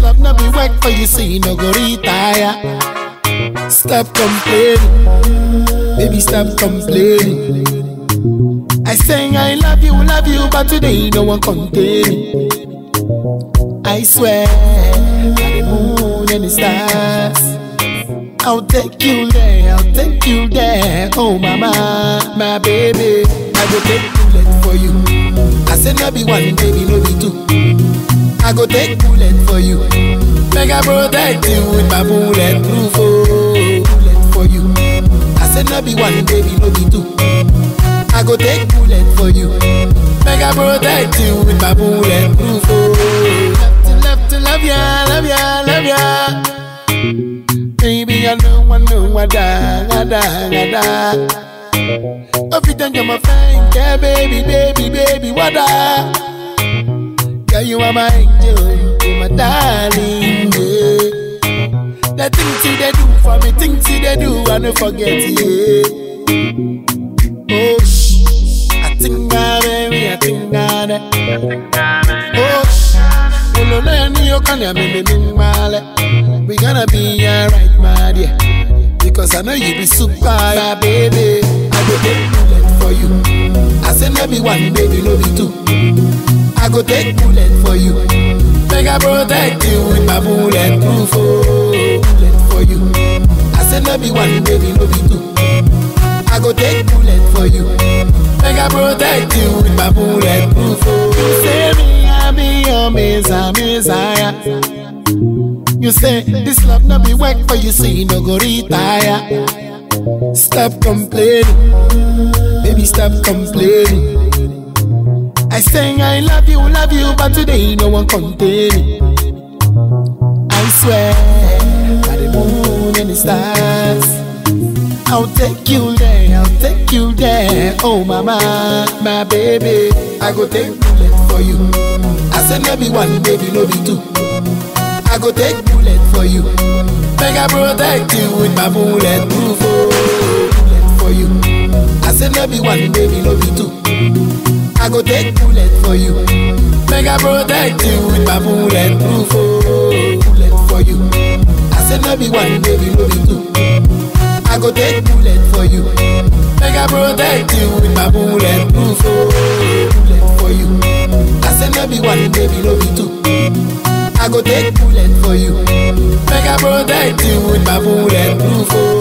love no be work for you, so you no go retire. Stop complaining, baby, stop complaining. I say I love you, love you, but today no one contain me. I swear, by the moon and the stars. I'll take you there, I'll take you there. Oh, mama, my baby. I go take bullet for you. I said, no be one, baby, no be two. I go take bullet for you. Make I protect you with my bullet proof. Oh, bullet for you. I said, no be one, baby, no be two. I go take bullet for you. Make I protect you with my bullet proof. Oh, love to love to love ya, love ya, love ya. Baby, I know, I know, I die, I die, I die. Every time you're my friend, yeah, baby, baby, baby, what I? Girl, you are my angel, you my darling, yeah. The things you they do for me, things you they do, I don't forget, yeah. Oh, shh, I think I, baby, I think I, oh, shh. Uno na ni yo kanya me me me male. We gonna be alright, my dear. Because I know you be super, my baby. I go take bullet for you. I say no be one, baby, no be two. I go take bullet for you. Make I protect you with my bullet proof. Oh, bullet for you. I say no be one, baby, no be two. I go take bullet for you. Make I protect you with my bullet proof. Oh, say me, I be your messiah, messiah. You say this love no be work for you, so you no go retire. Stop complaining, baby, stop complaining. I say I love you, love you, but today no one contain me. I swear, by the moon and the stars. I'll take you there, I'll take you there. Oh, mama, my baby. I go take bullet for you. I said, no be one, baby, no be two. I go take bullet for you. Make I protect you with my bullet proof. Oh, bullet for you. I said, no be one, baby, no be two. I go take bullet for you. Make I protect you with my bullet proof. Oh, bullet for you. I said, no be one, baby, no be two. I go take bullet for you. Make I protect you with my bullet proof. Oh, bullet for you. I said no be one, baby, no be two. I go take bullet for you. Make I protect you with my bullet proof. Oh,